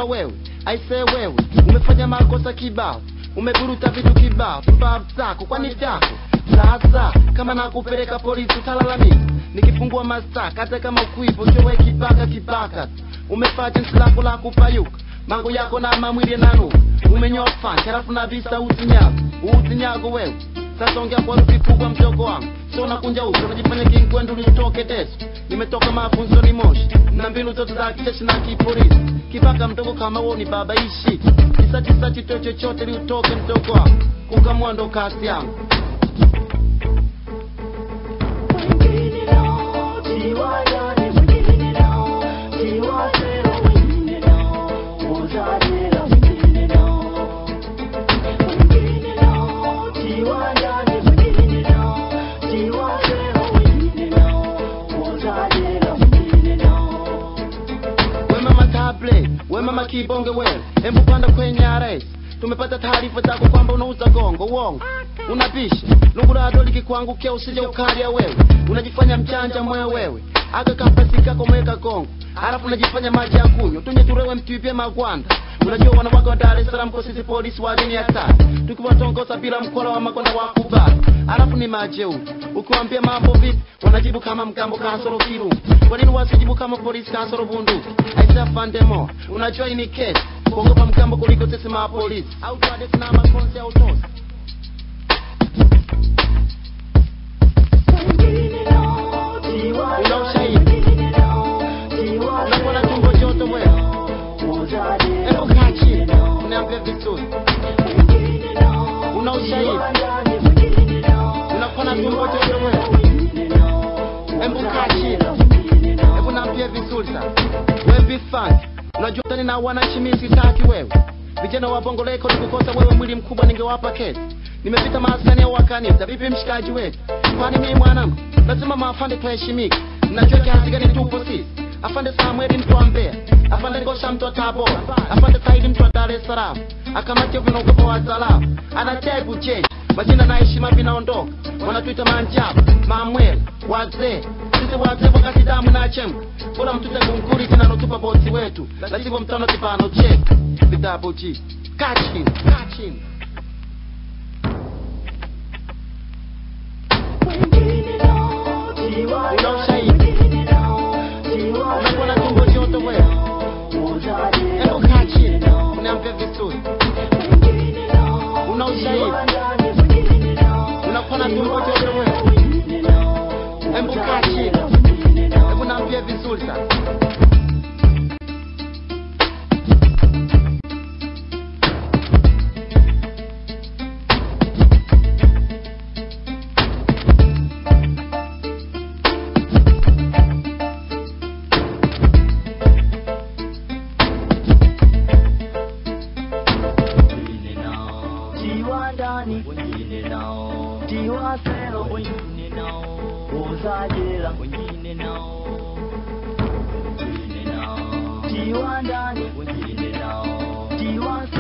wewe aisee wewe umefanya makosa kibao umeburuta vitu kibao pumbavu zako kwani vyako sasa kama nakupeleka polisi utalalamika nikifungua mastaka hata kama ukwipo chowe kibaka kibaka umefaa jinsi lako la kupayuka mango yako na mamwili nanuka umenyoa fanki halafu na visa uzinyago uzinyago wewe sasa ongea kwa rufi kubwa mdogo wangu sio nakunja uso unajifanya kinkwendu utoke desu nimetoka mafunzo ni moshi na mbinu zote za kijeshi na kipolisi kibaka mdogo kama wewe ni baba ishi kisachisachi to chochote liutoke mdogo wangu kukamua ndo kasi yangu we mama table we mama kibonge wewe hebu panda kwenye RS tumepata taarifa zako kwamba unauza gongo uongo unapisha lungurado likikuangukia usije ukalia wewe unajifanya mchanja mwe wewe aka kampasi kako mweka gongo halafu unajifanya maji ya kunywa tunye turewe mtuipie magwanda unajua wanawake wa Dar es Salaam kwa sisi polisi wa dini ya tatu tukiwatongoza bila mkola wa makonda wa kubali halafu ni majeuri ukiwaambia mambo vipi wanajibu kama mgambo kasoro kirungu kwa nini wasijibu kama polisi kasoro bunduki aisa fandemo unajua hii ni kesi kuogopa mgambo kuliko sisi mapolisi au tuadesi na makonsi au tosi una ushahidi unakuwa na tumbo joto wewe hebu kaa chini uniambie vizuri una ushahidi unakuwa na tumbo joto wewe hebu kaa chini hebu naambie vizuri sana wewe bifanki unajua tani na wananchi mimi sitaki wewe vijana wa bongo leko nikukosa wewe mwili mkubwa ningewapa kesi nimepita maskani ya wakanisa vipi mshikaji wetu kwani mimi mwanangu lazima maafande tuheshimike mnajua kiasi gani tupo sisi afande Samueli mtu wa Mbeya afande Ngosha mtu wa Tabora afande Saidi mtu wa Dar es Salaam akamatia vinaogopa wa salamu anategu jeshi majina na heshima vinaondoka wanatuita manjabu mamwele wazee sisi wazee wakati damu na chemka bora mtute kunkuri zinanotupa bosi wetu lazima mtano kipano chetu vitabu ji kaa chini kaa chini una ushahidi unakuwa na tumbo joto wewe hebu kaa chini uniambie vizuri una ushahidi unakuwa na tumbo joto wewe hebu kaa chini hebu naambie vizuri sana Tiwa ndani wengine nao, tiwa sero wengine nao, uza jela wengine nao, wengine nao, tiwa ndani wengine nao, tiwa